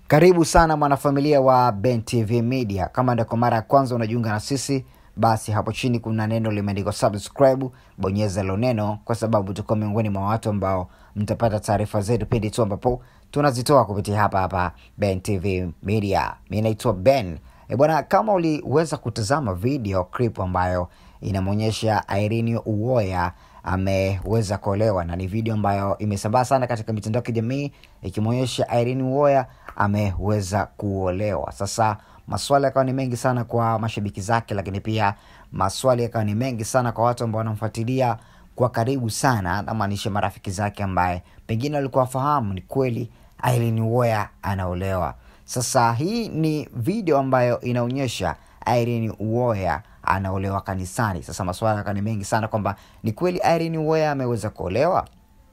Karibu sana mwanafamilia wa Ben TV Media. Kama ndio kwa mara ya kwanza unajiunga na sisi, basi hapo chini kuna neno limeandikwa subscribe, bonyeza hilo neno, kwa sababu tuko miongoni mwa watu ambao mtapata taarifa zetu pindi tu ambapo tunazitoa kupitia hapa hapa Ben TV Media. Mi naitwa Ben. E bwana, kama uliweza kutazama video clip ambayo inamwonyesha Irene Uwoya ameweza kuolewa na ni video ambayo imesambaa sana katika mitandao ya kijamii ikimwonyesha Irene Uwoya ameweza kuolewa. Sasa maswali yakawa ni mengi sana kwa mashabiki zake, lakini pia maswali yakawa ni mengi sana kwa watu ambao wanamfuatilia kwa karibu sana, namaanisha marafiki zake ambaye pengine walikuwa wafahamu ni kweli Irene Uwoya anaolewa. Sasa hii ni video ambayo inaonyesha Irene Uwoya anaolewa kanisani. Sasa maswala yakawa ni mengi sana kwamba ni kweli Irene Uwoya ameweza kuolewa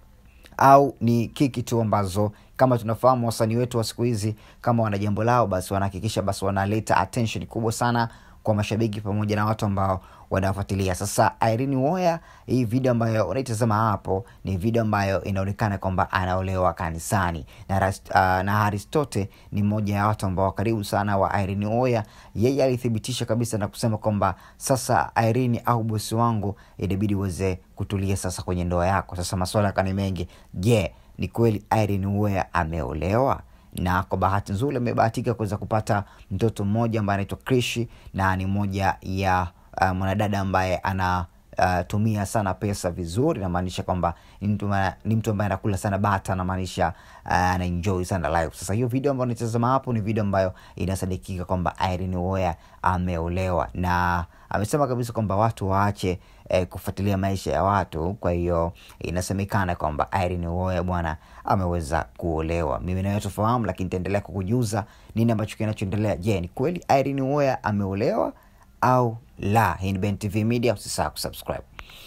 au ni kiki tu ambazo kama tunafahamu wasanii wetu wa siku hizi kama wana jambo lao basi wanahakikisha basi wanaleta attention kubwa sana kwa mashabiki pamoja na watu ambao wanafuatilia. Sasa Irene Uwoya, hii video ambayo unaitazama hapo ni video ambayo inaonekana kwamba anaolewa kanisani na, Ras- uh, na Aristote ni mmoja ya watu ambao karibu sana wa Irene Uwoya. Yeye alithibitisha kabisa na kusema kwamba sasa Irene au bosi wangu, inabidi uweze kutulia sasa kwenye ndoa yako. Sasa maswala yakawa ni mengi. Je, ni kweli Irene Uwoya ameolewa? na kwa bahati nzuri amebahatika kuweza kupata mtoto mmoja ambaye anaitwa Krishi na ni moja ya uh, mwanadada ambaye ana uh, tumia sana pesa vizuri, namaanisha kwamba ni mtu ma- ni mtu ambaye anakula sana bata, namaanisha uh, anaenjoy sana life. Sasa hiyo video ambayo nitazama hapo ni video ambayo inasadikika kwamba Irene Uwoya ameolewa na amesema kabisa kwamba watu waache eh, kufuatilia maisha ya watu. Kwa hiyo inasemekana kwamba Irene Uwoya bwana ameweza kuolewa. Mimi nawe tufahamu, lakini nitaendelea kukujuza nini ambacho kinachoendelea. Je, ni kweli Irene Uwoya ameolewa au la? Hii ni Ben TV Media, usisahau kusubscribe.